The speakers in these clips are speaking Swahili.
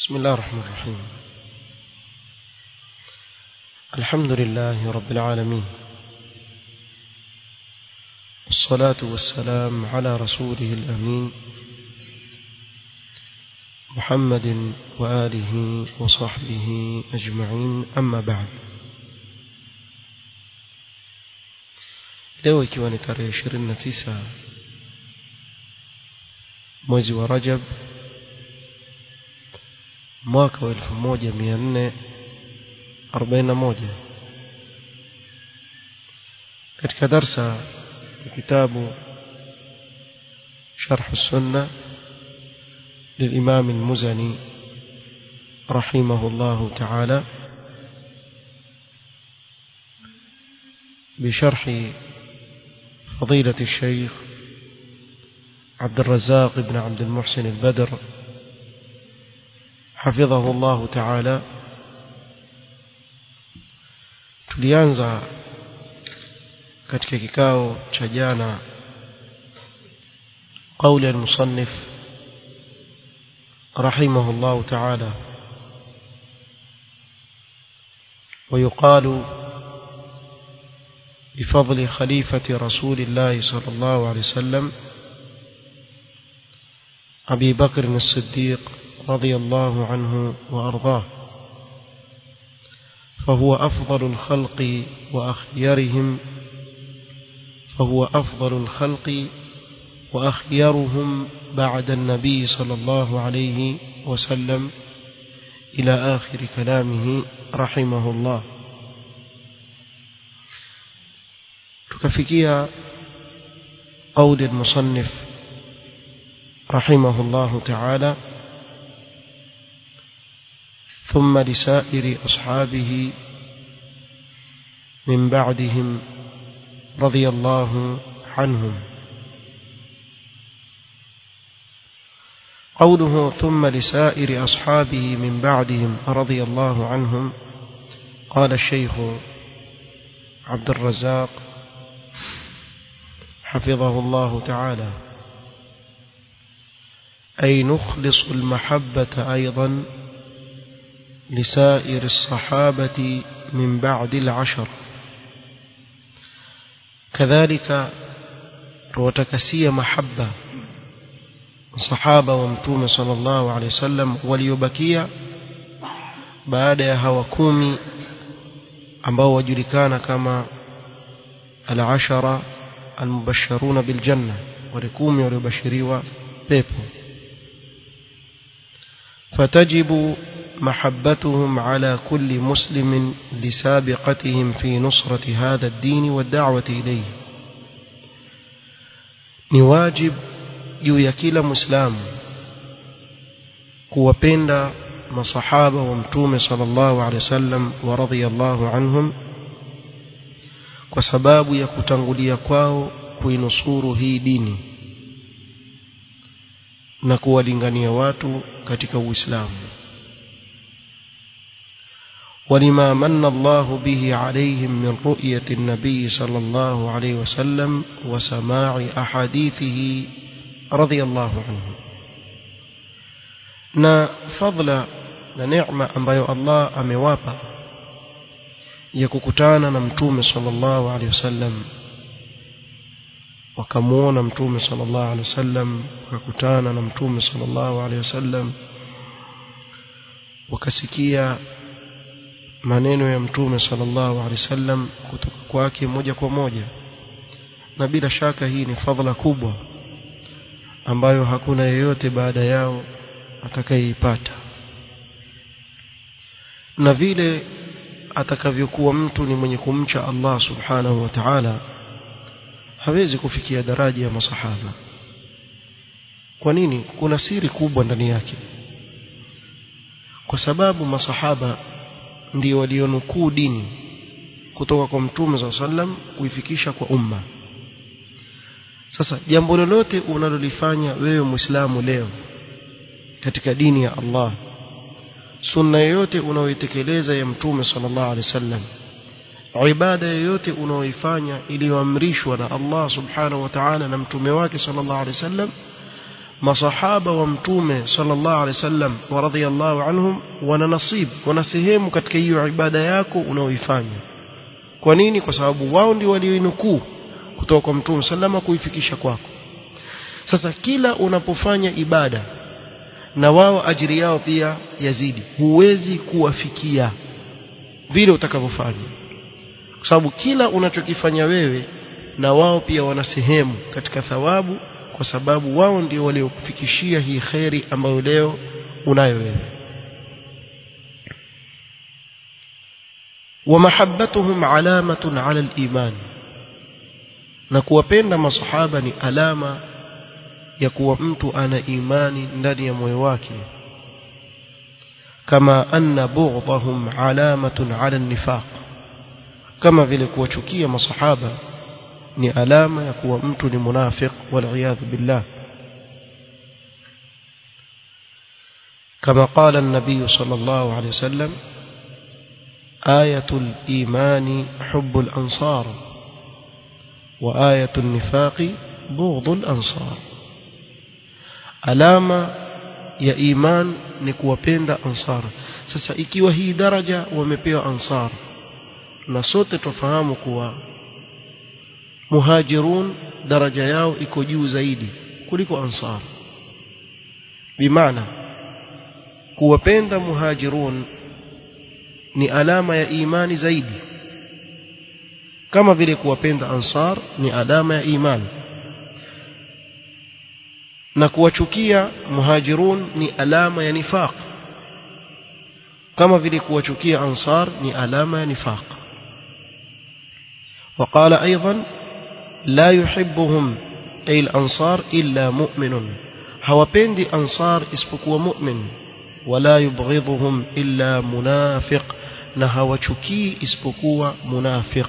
بسم الله الرحمن الرحيم الحمد لله رب العالمين والصلاة والسلام على رسوله الأمين محمد وآله وصحبه أجمعين أما بعد leo ikiwa ni tarehe 29 mwezi wa Rajab mwaka wa 1441 katika darsa ya kitabu شرح السنة للإمام المزني رحمه الله تعالى بشرح فضيلة الشيخ عبد الرزاق بن عبد المحسن البدر حفظه الله تعالى tulianza katika kikao cha jana قول المصنف رحمه الله تعالى ويقال بفضل خليفة رسول الله صلى الله عليه وسلم أبي بكر الصديق رضي الله عنه وأرضاه فهو أفضل الخلق وأخيرهم فهو أفضل الخلق وأخيرهم بعد النبي صلى الله عليه وسلم إلى آخر كلامه رحمه الله تكفكيا قول المصنف رحمه الله تعالى ثم لسائر أصحابه من بعدهم رضي الله عنهم قوله ثم لسائر أصحابه من بعدهم رضي الله عنهم قال الشيخ عبد الرزاق حفظه الله تعالى أي نخلص المحبة أيضا لسائر الصحابة من بعد العشر كذلك وتكسي محبة صحابة ومتوم صلى الله عليه وسلم وليبكيا baada ya hawa kumi ambao wajulikana kama al-ashara al-mubashsharuna bil janna wale kumi waliobashiriwa pepo fatajibu محبتهم على كل مسلم لسابقتهم في نصرة هذا الدين والدعوة إليه نواجب juu ya kila muislamu kuwapenda masahaba wa mtume sallallahu alaihi wasallam wa radhiyallahu anhum kwa sababu ya kutangulia kwao kuinusuru hii dini na kuwalingania watu katika Uislamu ولما من الله به عليهم من رؤية النبي صلى الله عليه وسلم وسماع أحاديثه رضي الله عنه na fadla na neema ambayo Allah amewapa ya kukutana na mtume sallallahu alaihi wasallam wakamuona mtume sallallahu alaihi wasallam wakakutana na mtume sallallahu alaihi wasallam wakasikia maneno ya mtume sallallahu alaihi wasallam kutoka kwake moja kwa moja na bila shaka hii ni fadhila kubwa ambayo hakuna yeyote baada yao atakayeipata na vile atakavyokuwa mtu ni mwenye kumcha Allah subhanahu wa ta'ala hawezi kufikia daraja ya masahaba kwa nini kuna siri kubwa ndani yake kwa sababu masahaba ndio walionukuu dini kutoka kwa mtume za sallam kuifikisha kwa umma sasa jambo lolote unalolifanya wewe muislamu leo katika dini ya Allah sunna yoyote unaoitekeleza ya mtume sallallahu alaihi wasallam ibada yoyote unaoifanya iliyoamrishwa na Allah subhanahu wa ta'ala na mtume wake sallallahu alaihi wasallam masahaba wa mtume sallallahu alaihi wasallam wa radhiyallahu anhum wana nasib wana sehemu katika hiyo ibada yako unaoifanya kwa nini kwa sababu wao ndio walioinukuu kutoka kwa mtume sallama kuifikisha kwako sasa kila unapofanya ibada na wao ajiri yao pia yazidi huwezi kuwafikia vile utakavyofanya kwa sababu kila unachokifanya wewe na wao pia wana sehemu katika thawabu kwa sababu wao ndio waliokufikishia hii kheri ambayo leo unayo wewe ومحبتهم علامة على الإيمان na kuwapenda masahaba ni alama ya kuwa mtu ana imani ndani ya moyo wake kama anna bughdahum alamatun ala nifaq kama vile kuwachukia masahaba ni alama ya kuwa mtu ni munafiq wal billah كما قال النبي صلى الله عليه وسلم آية الإيمان حب الأنصار وآية النفاق بغض الأنصار alama ya iman ni kuwapenda ansar sasa ikiwa hii daraja wamepewa ansar na sote tufahamu kuwa muhajirun daraja yao iko juu zaidi kuliko ansar bimaana kuwapenda muhajirun ni alama ya imani zaidi kama vile kuwapenda ansar ni alama ya imani na kuwachukia muhajirun ni alama ya nifaq kama vile kuwachukia ansar ni alama ya nifaq وقال أيضا لا يحبهم أي الأنصار إلا مؤمن hawapendi ansar isipokuwa mu'min wala yubghidhuhum illa munafiq na hawachukii isipokuwa munafiq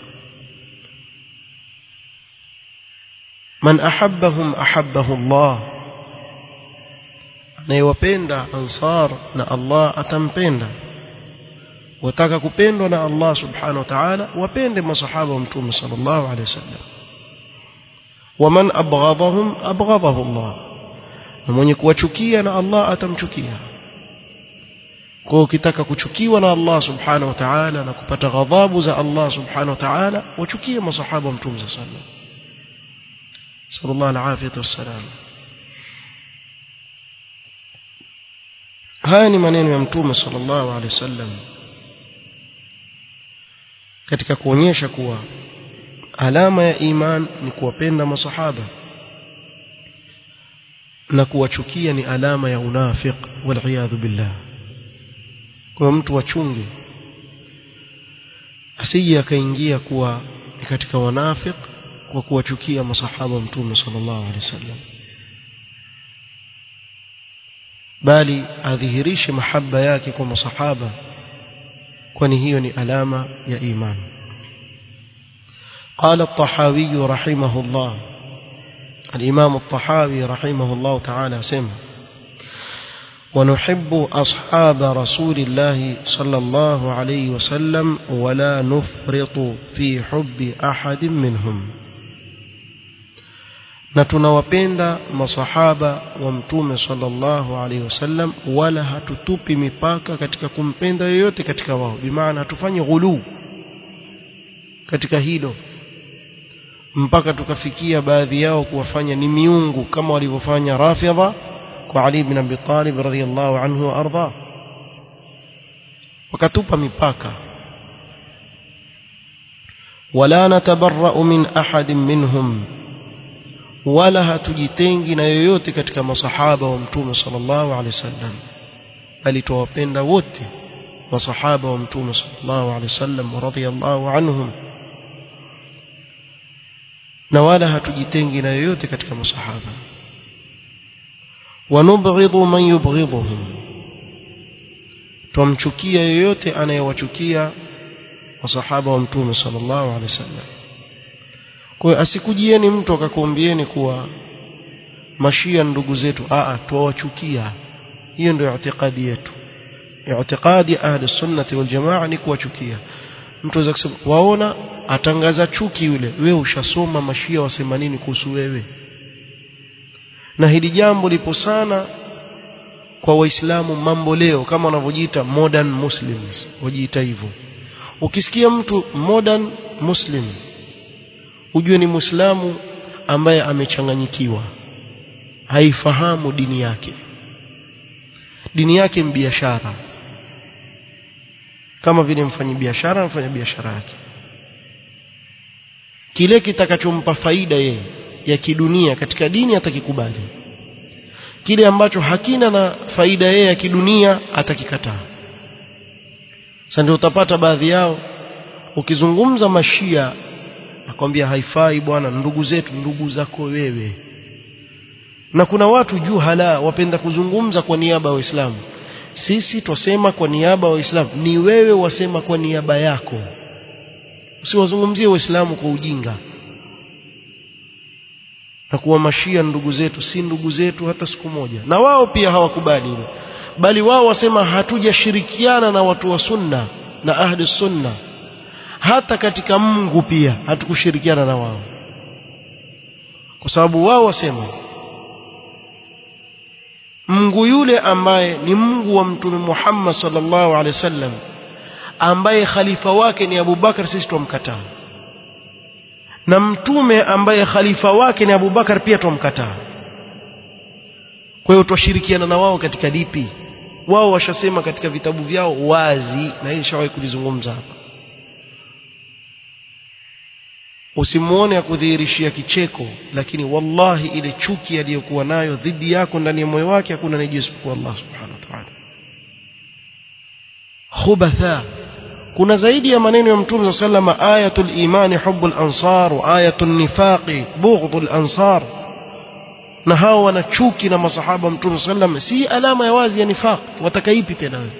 man ahabbahum ahabbahu Allah anayewapenda ansar na Allah atampenda wataka kupendwa na Allah subhanahu wa ta'ala wapende masahaba wa mtume sallallahu alaihi wasallam waman abghadahum abghadahu Allah na mwenye kuwachukia na Allah atamchukia kwa ukitaka kuchukiwa na Allah subhanahu wa ta'ala na kupata ghadhabu za Allah subhanahu wa ta'ala wachukie masahaba wa mtume sallallahu alaihi wasallam صلى الله العافية والسلام haya ni maneno ya mtume sallallahu alaihi wasallam katika kuonyesha kuwa alama ya iman ni kuwapenda masahaba na kuwachukia ni alama ya unafiq wal billah kwa mtu wachunge asije akaingia kuwa ni katika wanafiq kwa kuwachukia masahaba mtume sallallahu alaihi wasallam bali adhihirishe mahaba yake kwa masahaba kwani hiyo ni alama ya imani قال الطحاوي رحمه الله الإمام الطحاوي رحمه الله تعالى سمع ونحب أصحاب رسول الله صلى الله عليه وسلم ولا نفرط في حب أحد منهم na tunawapenda masahaba wa mtume sallallahu alaihi wasallam wala hatutupi mipaka katika kumpenda yoyote katika wao bimaana hatufanyi ghuluu katika hilo mpaka tukafikia baadhi yao kuwafanya ni miungu kama walivyofanya rafidha kwa Ali ibn Abi Talib radhiyallahu anhu wa arda wakatupa mipaka wala natabarra'u min ahadin minhum wala hatujitengi na yoyote katika masahaba wa mtume sallallahu alaihi wasallam bali tuwapenda wote masahaba wa mtume sallallahu alaihi wasallam radhiyallahu anhum na wala hatujitengi na yoyote katika masahaba wanubghidhu man yubghidhuhum tumchukia yoyote anayewachukia masahaba wa mtume sallallahu alaihi wasallam kwa hiyo asikujieni mtu akakuambieni kuwa mashia ndugu zetu a tuwachukia hiyo ndio itikadi yetu itikadi ahli sunnati wal jamaa ni kuwachukia mtu aweza kusema waona atangaza chuki yule wewe ushasoma mashia wasema nini kuhusu wewe na hili jambo lipo sana kwa waislamu mambo leo kama wanavyojiita modern muslims wajiita hivyo ukisikia mtu modern muslim ujue ni muislamu ambaye amechanganyikiwa haifahamu dini yake dini yake ni biashara kama vile mfanyabiashara anafanya biashara yake kile kitakachompa faida yeye ya kidunia katika dini atakikubali kile ambacho hakina na faida yeye ya kidunia atakikataa sasa ndio utapata baadhi yao ukizungumza mashia akwambia haifai bwana ndugu zetu ndugu zako wewe na kuna watu juu hala wapenda kuzungumza kwa niaba ya Waislamu sisi twasema kwa niaba ya Waislamu ni wewe wasema kwa niaba yako usiwazungumzie Waislamu kwa ujinga na kuwa mashia ndugu zetu si ndugu zetu hata siku moja na wao pia hawakubali hilo bali wao wasema hatujashirikiana na watu wa sunna na ahli sunna hata katika Mungu pia hatukushirikiana na wao kwa sababu wao wasema Mungu yule ambaye ni Mungu wa Mtume Muhammad sallallahu alaihi wasallam ambaye khalifa wake ni Abu Bakar sisi tumkataa na mtume ambaye khalifa wake ni Abu Bakar pia tumkataa kwa hiyo twashirikiana na wao katika lipi wao washasema katika vitabu vyao wazi na hii nishawahi kulizungumza hapa usimuone akudhihirishia kicheko lakini wallahi ile chuki aliyokuwa nayo dhidi yako ndani ya moyo wake hakuna anayejua isipokuwa Allah subhanahu wa ta'ala khubatha kuna zaidi ya maneno ya mtume sallama ayatul imani hubbul ansar wa ayatul nifaqi bughdul ansar na hao wana chuki na masahaba mtume sallam si alama ya wazi ya nifaq watakaipi tena wewe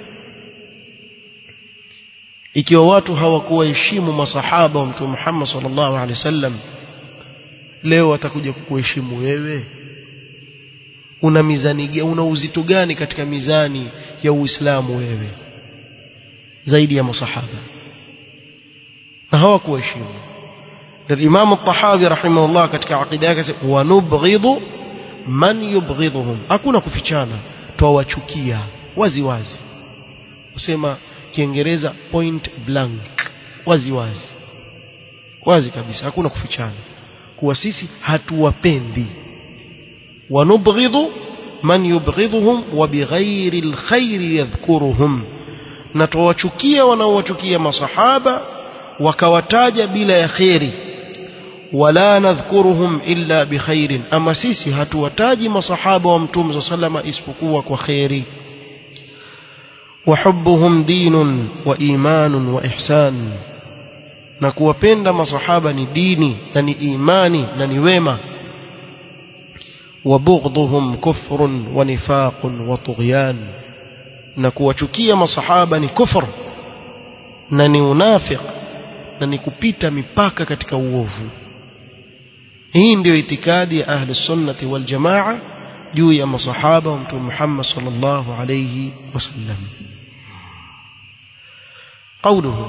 ikiwa watu hawakuwaheshimu masahaba wa mtume Muhammad sallallahu alaihi wasallam leo watakuja kukuheshimu wewe una mizani una uzito gani katika mizani ya Uislamu wewe zaidi ya masahaba na hawakuheshimu الإمام الطحاوي رحمه الله katika aqida yake wa nubghidhu man yubghidhuhum hakuna kufichana twawachukia wazi wazi usema kiingereza point blank wazi wazi wazi kabisa hakuna kufichana kuwa sisi hatuwapendi wanubghidhu man yubghidhuhum wa bighairi alkhairi yadhkuruhum na twawachukia wanaowachukia masahaba wakawataja bila ya kheri wala nadhkuruhum illa bikhairin ama sisi hatuwataji masahaba wa mtume sallama isipokuwa kwa kheri وحبهم دين وإيمان وإحسان na kuwapenda masahaba ni dini na ni imani na ni wema wabughdhuhum kufrun wa nifaqun wa tughyan na kuwachukia masahaba ni kufr na ni unafiq na ni kupita mipaka katika uovu hii ndio itikadi ya ahli sunnati wal jamaa juu ya masahaba wa mtume Muhammad sallallahu alayhi wasallam قوله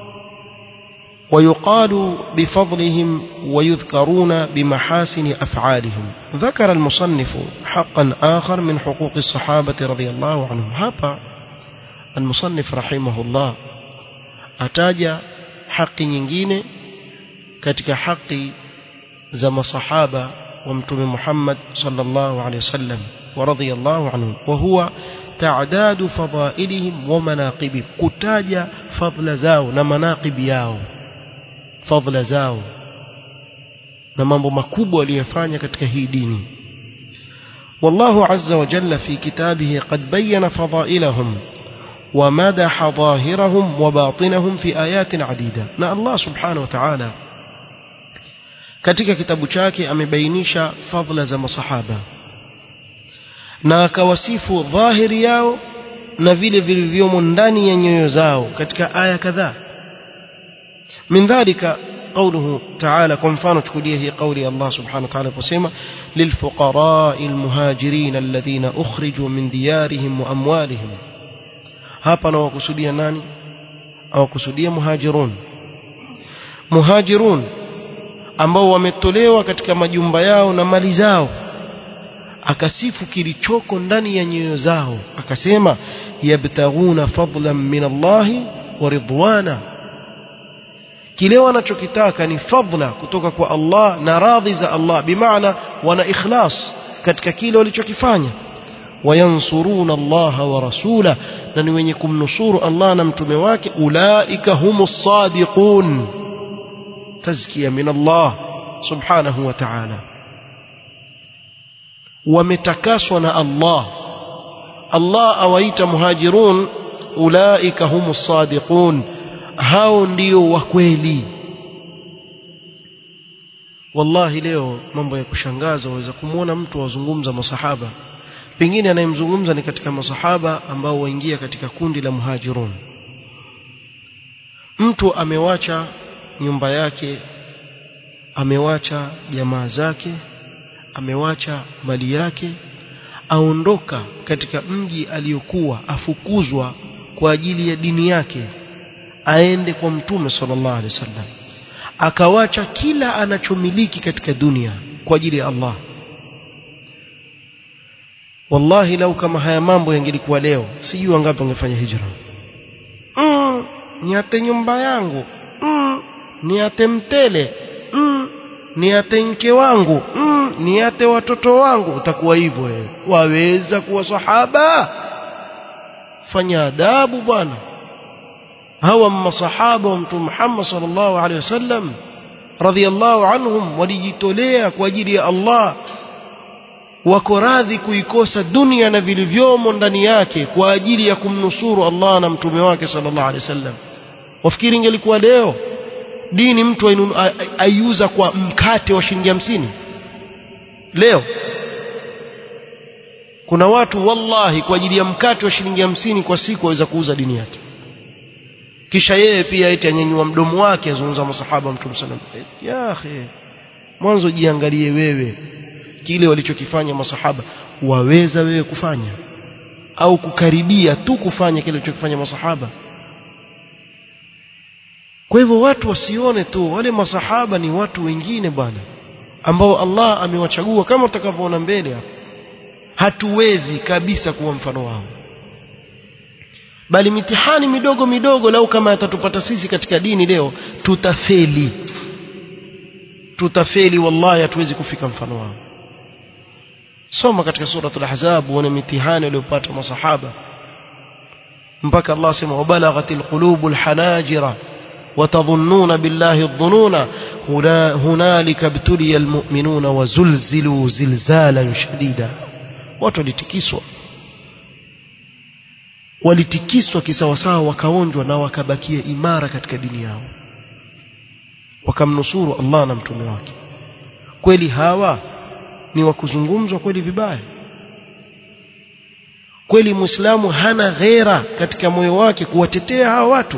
ويقال بفضلهم ويذكرون بمحاسن أفعالهم ذكر المصنف حقا آخر من حقوق الصحابة رضي الله عنهم هذا المصنف رحمه الله أتاج حق nyingine katika haki za masahaba wa mtume Muhammad sallallahu alaihi wasallam wa radiyallahu anhum wa huwa تعداد فضائلهم ومناقبهم كتاجا فضل زاو na manaqibi yao fadhila zao na mambo makubwa aliyofanya katika hii dini والله عز وجل في كتابه قد بين فضائلهم ومدح ظاهرهم وباطنهم في آيات عديدة na Allah subhanahu wa ta'ala katika kitabu chake amebainisha fadhila za masahaba na akawasifu dhahiri yao na vile vilivyomo ndani ya nyoyo zao katika aya kadhaa min dhalika قوله تعالى كم فانوا تكوليه قولي الله سبحانه وتعالى بسيما للفقراء المهاجرين الذين أخرجوا من ديارهم وأموالهم hapa nawakusudia nani awakusudia muhajirun muhajirun ambao wametolewa katika majumba yao na mali zao akasifu kilichoko ndani ya nyoyo zao akasema yabtaghuna fadlan min Allahi wa ridwana kile wanachokitaka ni fadla kutoka kwa Allah na radhi za Allah bimaana wana ikhlas katika kile walichokifanya wayansuruna Allah wa rasula na ni wenye kumnusuru Allah na mtume wake ulaika humus sadiqun tazkiya min Allah subhanahu wa ta'ala wametakaswa na Allah Allah awaita muhajirun ulaika humus sadiqun hao ndio wa kweli wallahi leo mambo ya kushangaza waweza kumwona mtu wazungumza masahaba pengine anayemzungumza ni katika masahaba ambao waingia katika kundi la muhajirun mtu amewacha nyumba yake amewacha jamaa zake amewacha mali yake aondoka katika mji aliyokuwa afukuzwa kwa ajili ya dini yake aende kwa mtume sallallahu alaihi wasallam akawacha kila anachomiliki katika dunia kwa ajili ya Allah wallahi lau kama haya mambo yangelikuwa leo sijui wangapi wangefanya hijra mm, niate nyumba yangu mm, niate mtele mm, niate mke wangu mm, niate watoto wangu utakuwa hivyo wewe waweza kuwa sahaba fanya adabu bwana hawa masahaba wa mtume Muhammad sallallahu alaihi wasallam radhiallahu anhum walijitolea kwa ajili ya Allah wako radhi kuikosa dunia na vilivyomo ndani yake kwa ajili ya kumnusuru Allah na mtume wake sallallahu alaihi wasallam wafikiri ingelikuwa leo dini mtu aiuza kwa mkate wa shilingi hamsini leo kuna watu wallahi kwa ajili ya mkate wa shilingi hamsini kwa siku waweza kuuza dini yake kisha yeye pia eti anyanyua mdomo wake azungumza masahaba wa mtume sallam ya akhi mwanzo jiangalie wewe kile walichokifanya masahaba waweza wewe kufanya au kukaribia tu kufanya kile walichokifanya masahaba kwa hivyo watu wasione tu wale masahaba ni watu wengine bwana ambao Allah amewachagua kama utakavyoona mbele hapa hatuwezi kabisa kuwa mfano wao bali mitihani midogo midogo lau kama yatatupata sisi katika dini leo tutafeli tutafeli wallahi hatuwezi kufika mfano wao soma katika suratul ahzab uone mitihani waliyopata masahaba mpaka Allah sema wabalaghatil qulubul hanajira وتظنون بالله الظنون هنالك ابتلي المؤمنون وزلزلوا زلزالا شديدا watu walitikiswa walitikiswa kisawasawa wakaonjwa na wakabakia imara katika dini yao wakamnusuru Allah na mtume wake kweli hawa ni wa kuzungumzwa kweli vibaya kweli muislamu hana ghera katika moyo wake kuwatetea hawa watu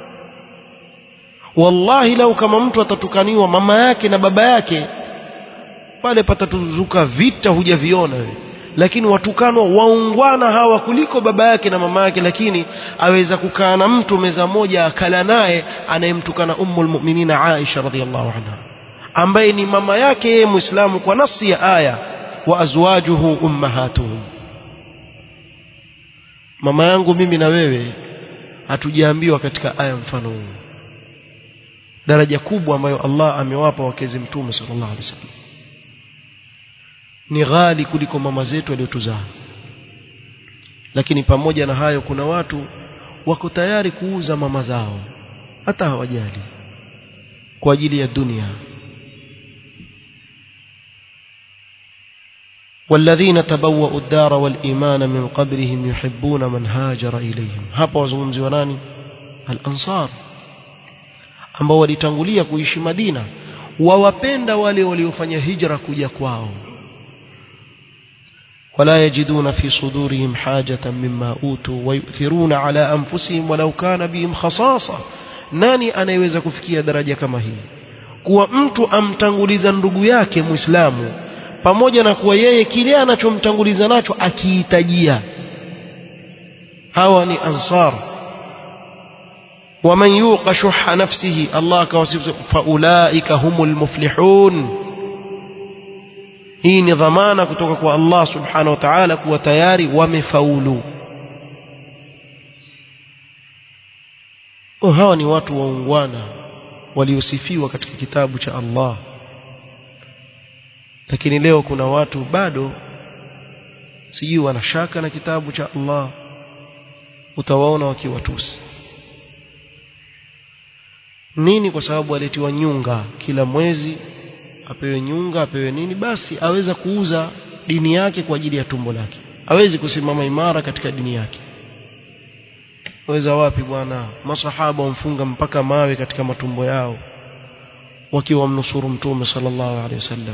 wallahi lau kama mtu atatukaniwa mama yake na baba yake pale patatuzuka vita hujaviona wewe lakini watukanwa waungwana hawa kuliko baba yake na mama yake lakini aweza kukaa na mtu meza moja akala naye anayemtukana ummul mu'minina Aisha radhiallahu anha ambaye ni mama yake yeye muislamu kwa nafsi ya aya wa azwajuhu ummahatuhum mama yangu mimi na wewe hatujaambiwa katika aya mfano huu daraja kubwa ambayo Allah amewapa wakezi mtume sallallahu alaihi wasallam ni ghali kuliko mama zetu waliotuzaa lakini pamoja na hayo kuna watu wako tayari kuuza mama zao hata hawajali kwa ajili ya dunia والذين تبوأوا الدار والإيمان من قبلهم يحبون من هاجر إليهم hapa wazungumziwa nani al-ansar ambao walitangulia kuishi Madina wawapenda wale waliofanya hijra kuja kwao ولا يجدون في صدورهم حاجة مما أوتوا ويؤثرون على أنفسهم ولو كان بهم خصاصة nani anayeweza kufikia daraja kama hii kuwa mtu amtanguliza ndugu yake muislamu pamoja na kuwa yeye kile anachomtanguliza nacho akihitajia hawa ni ansar waman yuqa shuha nafsihi Allah akawasifu faulaika humul muflihun hii ni dhamana kutoka kwa Allah subhanahu wa ta'ala kuwa tayari wamefaulu oh, hawa ni watu waungwana waliosifiwa katika kitabu cha Allah lakini leo kuna watu bado sijui wanashaka na kitabu cha Allah utawaona wakiwatusi nini kwa sababu aletiwa nyunga kila mwezi apewe nyunga apewe nini basi aweza kuuza dini yake kwa ajili ya tumbo lake hawezi kusimama imara katika dini yake weza wapi bwana masahaba wamfunga mpaka mawe katika matumbo yao wakiwa mnusuru mtume sallallahu alaihi wasallam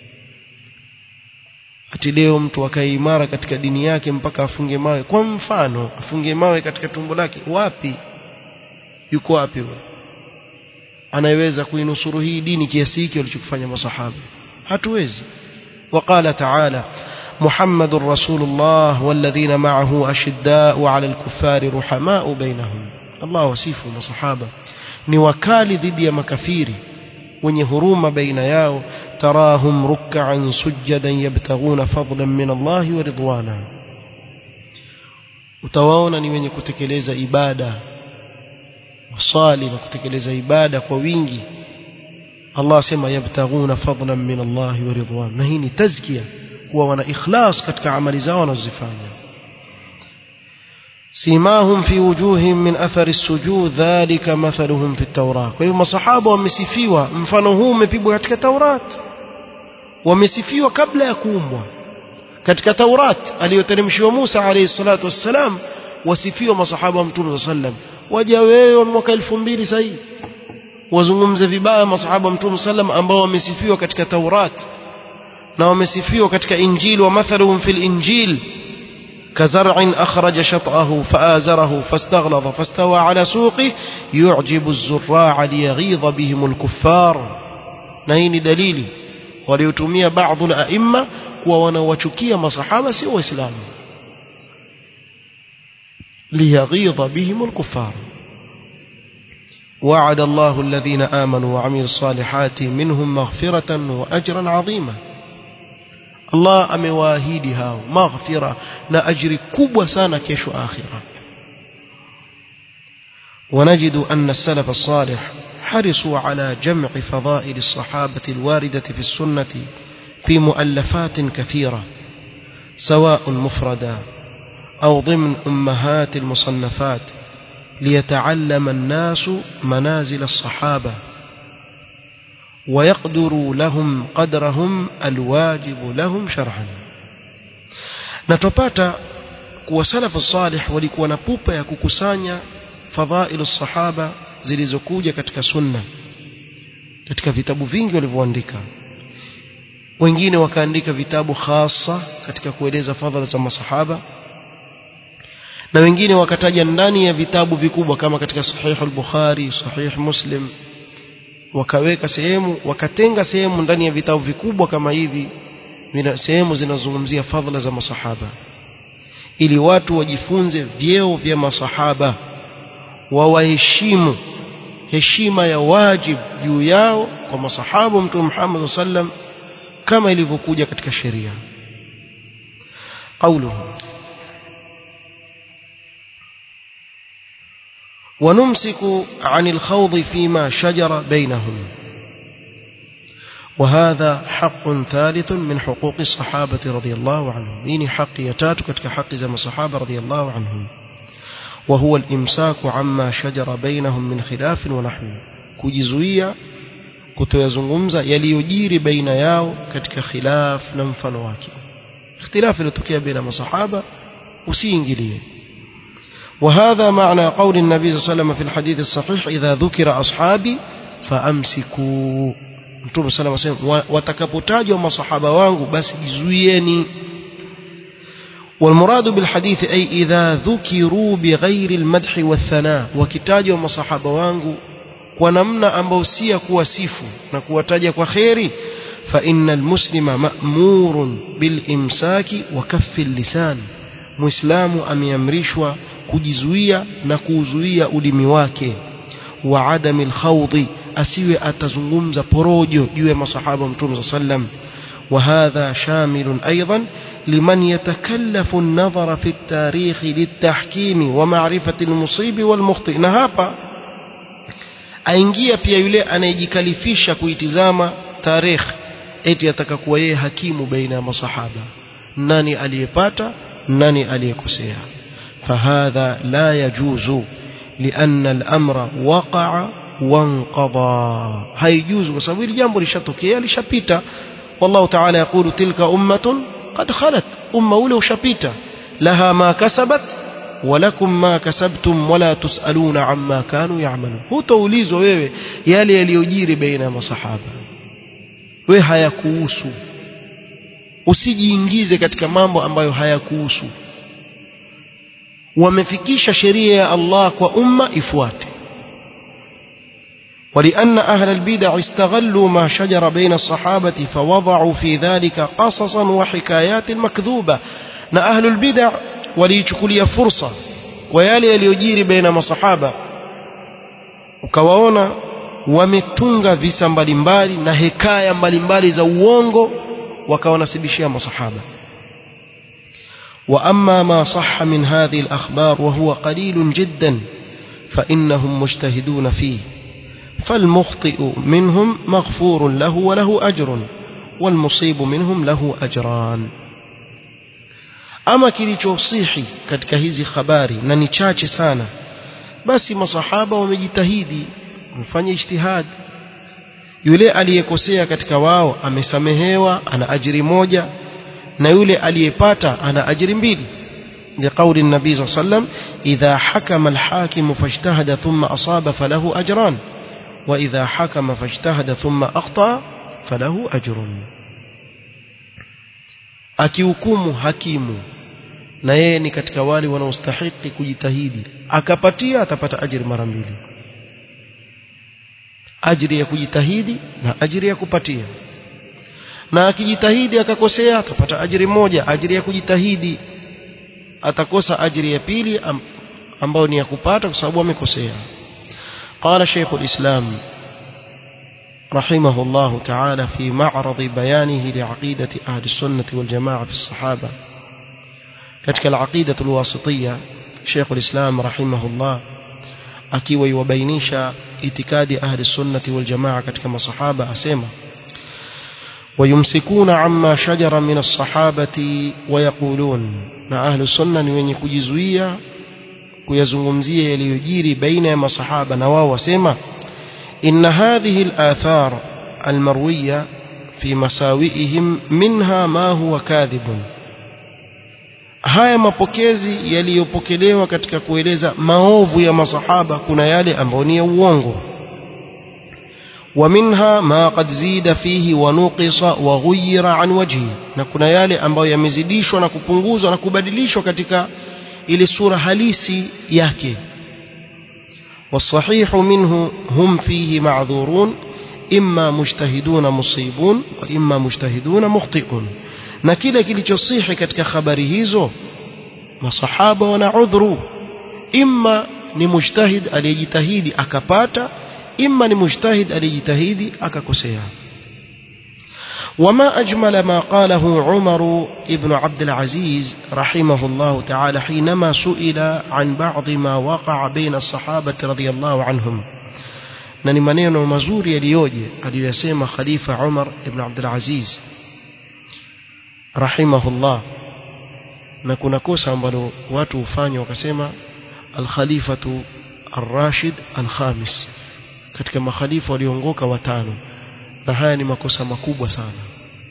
ati leo mtu akae imara katika dini yake mpaka afunge mawe kwa mfano afunge mawe katika tumbo lake wapi yuko wapi wewe anayeweza kuinusuru hii dini kiasi hiki walichokifanya masahaba hatuwezi وقال تعالى محمد رسول الله والذين معه أشداء على الكفار رحماء بينهم الله وصفه مصحابة نوكال ضد مكفير wenye huruma baina yao tarahum ruk'an sujadan yabtaghuna fadlan min Allah wa ridwana utawaona ni wenye kutekeleza ibada wasali na kutekeleza ibada kwa wingi Allah asema yabtaghuna fadlan min Allah wa ridwan na hii ni tazkia kuwa wana ikhlas katika amali zao wanazozifanya simahum fi wujuhihim min athari sujud dhalika mathaluhum fi at-taurat kwa hivyo masahaba wamesifiwa mfano huu umepigwa katika Taurat wamesifiwa kabla ya kuumbwa katika Taurat aliyoteremshiwa Musa alayhi salatu wassalam wasifiwa masahaba wa Mtume sallam waja wewe mwaka 2000 sasa wazungumze vibaya masahaba wa Mtume sallam ambao wamesifiwa katika Taurat na wamesifiwa katika Injili wa mathaluhum fil Injil كزرع أخرج شطأه فآزره فاستغلظ فاستوى على سوقه يعجب الزراع ليغيظ بهم الكفار نهين دليلي وليتمي بعض الأئمة ونوشكي مصحابة سوى إسلام ليغيظ بهم الكفار وعد الله الذين آمنوا وعملوا الصالحات منهم مغفرة وأجرا عظيما Allah amewaahidi hao maghfira na ajri kubwa sana kesho akhira ونجد أن السلف الصالح حرصوا على جمع فضائل الصحابة الواردة في السنة في مؤلفات كثيرة سواء مفردا أو ضمن أمهات المصنفات ليتعلم الناس منازل الصحابة ويقدروا لهم قدرهم الواجب لهم شرعا natupata kuwa salafu salih walikuwa na pupa ya kukusanya fadhailu sahaba zilizokuja katika sunna katika vitabu vingi walivyoandika wengine wakaandika vitabu hasa katika kueleza fadhila za masahaba na wengine wakataja ndani ya vitabu vikubwa kama katika sahih al-bukhari sahih muslim wakaweka sehemu wakatenga sehemu ndani ya vitabu vikubwa kama hivi sehemu zinazozungumzia fadhila za masahaba ili watu wajifunze vyeo vya masahaba wawaheshimu heshima ya wajib juu yao kwa masahaba mtume Muhammad sallam kama ilivyokuja katika sheria قوله ونمسك عن الخوض فيما شجر بينهم وهذا حق ثالث من حقوق الصحابة رضي الله عنهم إني حق يتات كتك حق زم الصحابة رضي الله عنهم وهو الإمساك عما شجر بينهم من خلاف ونحو كجزوية kutoyazungumza yaliyojiri baina yao katika khilaf na mfano wake ikhtilafu iliyotokea baina masahaba usiingilie وهذا معنى قول النبي صلى الله عليه وسلم في الحديث الصحيح إذا ذكر أصحابي فأمسكوا Mtume صلى الله عليه وسلم watakapotajwa masahaba wangu basi jizuieni والمراد بالحديث أي إذا ذكروا بغير المدح والثناء وكتاجوا masahaba wangu kwa namna ambayo si ya kuwasifu na kuwataja kwa kheri فإن المسلم مأمور بالإمساك وكف اللسان muislamu ameamrishwa kujizuia na kuuzuia ulimi wake wa adami alkhawdi asiwe atazungumza porojo juu ya masahaba mtume sallam وهذا شامل أيضا لمن يتكلف النظر في التاريخ للتحكيم ومعرفة المصيب والمخطئ نهابا aingia pia yule anayejikalifisha kuitizama tarikh eti atakakuwa yeye hakimu baina ya masahaba nani aliyepata nani aliyekosea fahadha la yajuzu lianna al-amra waqa'a wanqadha haijuzu kwa sababu hili jambo lishatokea lishapita wallahu ta'ala yaqulu tilka ummatun qad khalat umma ule ushapita laha ma kasabat ولكم ما كسبتم ولا تسألون عما كانوا يعملون hutaulizwa wewe yale yaliyojiri baina ya masahaba wewe hayakuhusu usijiingize katika mambo ambayo hayakuhusu wamefikisha sheria ya Allah kwa umma ifuate ولأن أهل البدع استغلوا ما شجر بين الصحابة فوضعوا في ذلك قصصا وحكايات مكذوبة na ahlul bid'a waliichukulia fursa kwa yale yaliyojiri baina masahaba ukawaona wametunga visa mbalimbali na hekaya mbalimbali za uongo wakawanasibishia masahaba وأما ما صح من هذه الأخبار وهو قليل جدا فإنهم مجتهدون فيه فالمخطئ منهم مغفور له وله أجر والمصيب منهم له أجران ama kilichosihi katika hizi habari na ni chache sana basi masahaba wamejitahidi wamefanya ijtihad yule aliyekosea katika wao amesamehewa ana ajiri moja na yule aliyepata ana ajiri mbili لقول النبي صلى الله عليه وسلم إذا حكم الحاكم فاجتهد ثم أصاب فله أجران وإذا حكم فاجتهد ثم أخطأ فله أجر akihukumu hakimu na yeye ni katika wale wanaostahiki kujitahidi akapatia atapata ajiri mara mbili ajiri ya kujitahidi na ajiri ya kupatia na akijitahidi akakosea atapata ajiri moja ajiri ya kujitahidi atakosa ajiri ya pili ambayo ni ya kupata kwa sababu amekosea قال شيخ الإسلام رحمه الله تعالى في معرض بيانه لعقيدة أهل السنة والجماعة في الصحابة كتك العقيدة الواسطية شيخ الإسلام رحمه الله أكيوي وبينيش اتكاد أهل السنة والجماعة كتك ما صحابة أسيما ويمسكون عما شجر من الصحابة ويقولون مع أهل السنة وين كجزوية kuyazungumzia yaliyojiri baina ya masahaba na wao wasema إن هذه الآثار المروية في مساوئهم منها ما هو كاذب haya mapokezi yaliyopokelewa katika kueleza maovu ya masahaba kuna yale ambayo ni ya uongo ومنها ما قد زيد فيه ونقص وغير عن وجهه na kuna yale ambayo yamezidishwa na kupunguzwa na kubadilishwa katika ile sura halisi yake والصحيح منه هم فيه معذورون إما مجتهدون مصيبون وإما مجتهدون مخطئون na kile kilichosihi katika habari hizo masahaba wana udhuru imma ni mujtahid aliyejitahidi akapata imma ni mujtahid aliyejitahidi akakosea وما أجمل ما قاله عمر ابن عبد العزيز رحمه الله تعالى حينما سئل عن بعض ما وقع بين الصحابة رضي الله عنهم na ni maneno mazuri yaliyoje aliyoyasema khalifa Umar ibn Abdul Aziz rahimahullah na kuna kosa ambalo watu hufanya wakasema al-khalifatu ar-rashid al-khamis katika makhalifa waliongoka watano na haya ni makosa makubwa sana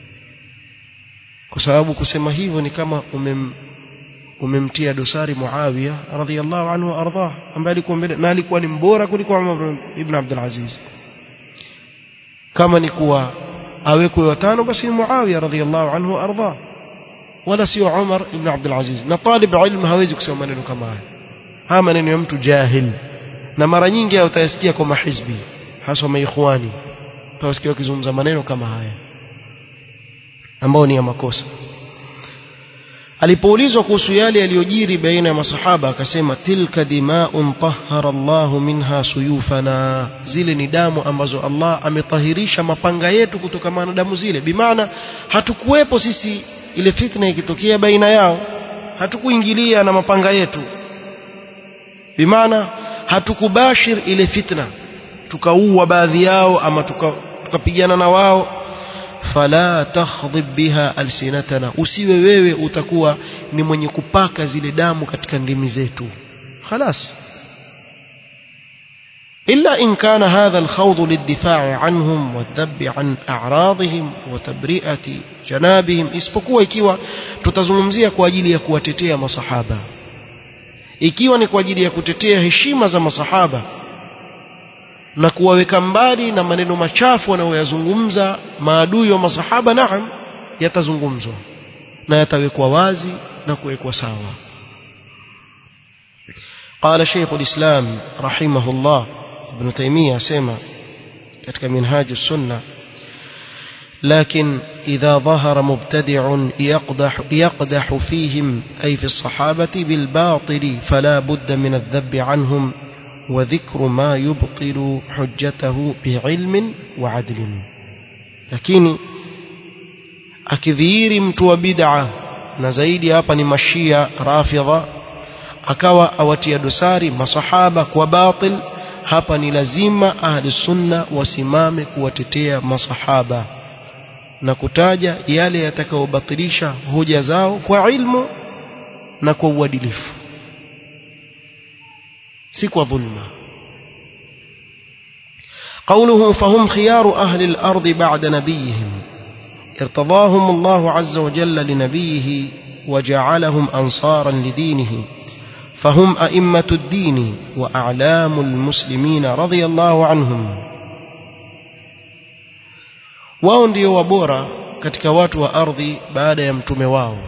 kwa sababu kusema hivyo ni kama umem umemtia dosari Muawiya radhiyallahu anhu arda ambaye alikuwa mbele na alikuwa ni mbora kuliko Umar ibn Abdul Aziz kama ni kuwa awekwe watano basi ni Muawiya radhiyallahu anhu arda wala sio Umar ibn Abdul Aziz na talib ilmu hawezi kusema maneno kama haya haya maneno ya mtu jahil na mara nyingi utayasikia kwa mahizbi hasa maikhwani utasikia wakizungumza maneno kama haya ambao ni ya makosa alipoulizwa kuhusu yale yaliyojiri baina ya masahaba akasema tilka dimaun tahara Allah minha suyufana zile ni damu ambazo Allah ametahirisha mapanga yetu kutokana na damu zile bimaana hatukuwepo sisi ile fitna ikitokea baina yao hatukuingilia na mapanga yetu bimaana hatukubashir ile fitna tukaua baadhi yao ama tukapigana tuka na wao fala takhdhib biha alsinatana usiwe wewe utakuwa ni mwenye kupaka zile damu katika ndimi zetu خلاص إلا إن كان هذا الخوض للدفاع عنهم والذب عن أعراضهم وتبرئة جنابهم isipokuwa ikiwa tutazungumzia kwa ajili ya kuwatetea masahaba ikiwa ni kwa ajili ya kutetea heshima za masahaba na kuwaweka mbali na maneno machafu wanayoyazungumza maadui wa masahaba naam yatazungumzwa na yatawekwa wazi na kuwekwa sawa قال شيخ الإسلام رحمه الله ابن تيمية سيما كتك منهاج السنة لكن إذا ظهر مبتدع يقدح, يقدح فيهم أي في الصحابة بالباطل فلا بد من الذب عنهم وذكر ما يبطل حجته بعلم وعدل lakini akidhihiri mtu wa bid'a na zaidi hapa ni mashia rafidha akawa awatia dosari masahaba kwa batil hapa ni lazima ahli sunna wasimame kuwatetea masahaba na kutaja yale yatakayobatilisha hoja zao kwa ilmu na kwa uadilifu si kwa dhulma قوله فهم خيار أهل الأرض بعد نبيهم ارتضاهم الله عز وجل لنبيه وجعلهم أنصارا لدينه فهم أئمة الدين وأعلام المسلمين رضي الله عنهم wao ndio wabora katika watu wa ardhi baada ya mtume wao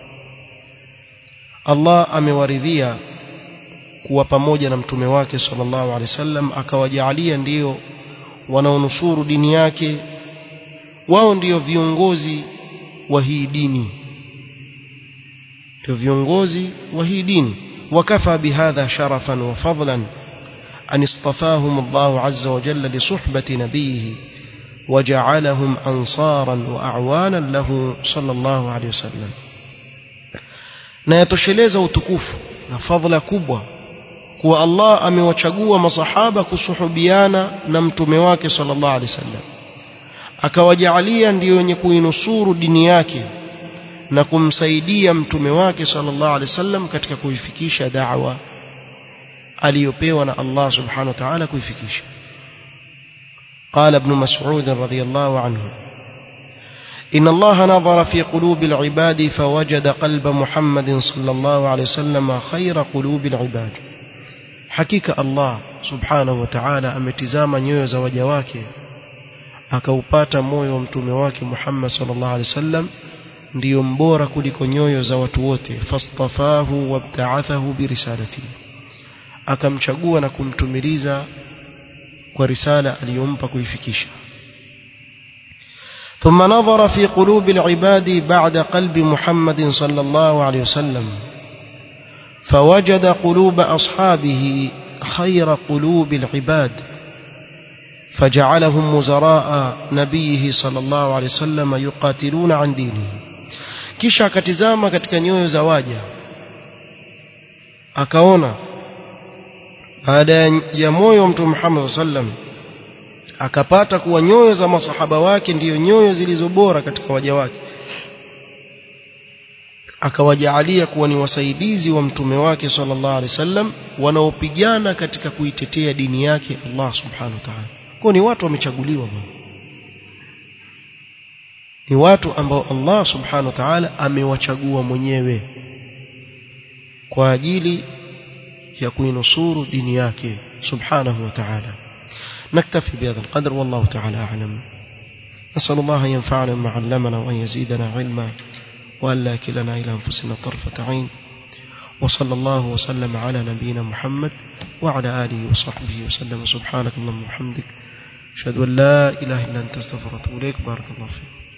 Allah amewaridhia kuwa pamoja na mtume wake sallallahu alaihi wasallam akawajaalia ndio wanaonusuru dini yake wao ndio viongozi wa hii dini ndio viongozi wa hii dini وكفى بهذا شرفا وفضلا أن اصطفاهم الله عز وجل لصحبة نبيه وجعلهم أنصارا وأعوانا له صلى الله عليه وسلم na yatosheleza utukufu na fadhila kubwa kuwa Allah amewachagua masahaba kusuhubiana na mtume wake sallallahu alaihi wasallam akawajaalia ndio wenye kuinusuru dini yake na kumsaidia mtume wake sallallahu alaihi wasallam katika kuifikisha da'wa aliyopewa na Allah subhanahu wa ta'ala kuifikisha قال ابن مسعود رضي الله عنه إن الله نظر في قلوب العباد فوجد قلب محمد صلى الله عليه وسلم خير قلوب العباد حقيقة الله سبحانه وتعالى ametizama nyoyo za waja wake akaupata moyo wa mtume wake Muhammad sallallahu alaihi wasallam ndiyo mbora kuliko nyoyo za watu wote fastafahu wabta'athahu birisalati akamchagua na kumtumiliza kwa risala aliyompa kuifikisha ثم نظر في قلوب العباد بعد قلب محمد صلى الله عليه وسلم فوجد قلوب أصحابه خير قلوب العباد فجعلهم وزراء نبيه صلى الله عليه وسلم يقاتلون عن دينه kisha akatizama katika nyoyo za waja akaona baada ya moyo wa mtume Muhammad sallam akapata kuwa nyoyo za masahaba wake ndiyo nyoyo zilizo bora katika waja wake akawajaalia kuwa ni wasaidizi wa mtume wake sallallahu alaihi wasallam wanaopigana katika kuitetea dini yake Allah subhanahu wa ta'ala kwa ni watu wamechaguliwa bwana ni watu ambao Allah subhanahu wa ta'ala amewachagua mwenyewe kwa ajili ya kuinusuru dini yake subhanahu wa ta'ala نكتفي بهذا القدر والله تعالى أعلم نسأل الله أن ينفعنا بما علمنا وأن يزيدنا علما وأن لا كلنا إلى أنفسنا طرفة عين وصلى الله وسلم على نبينا محمد وعلى آله وصحبه وسلم سبحانك اللهم وبحمدك أشهد أن لا إله إلا أنت استغفرك وأتوب إليك بارك الله فيك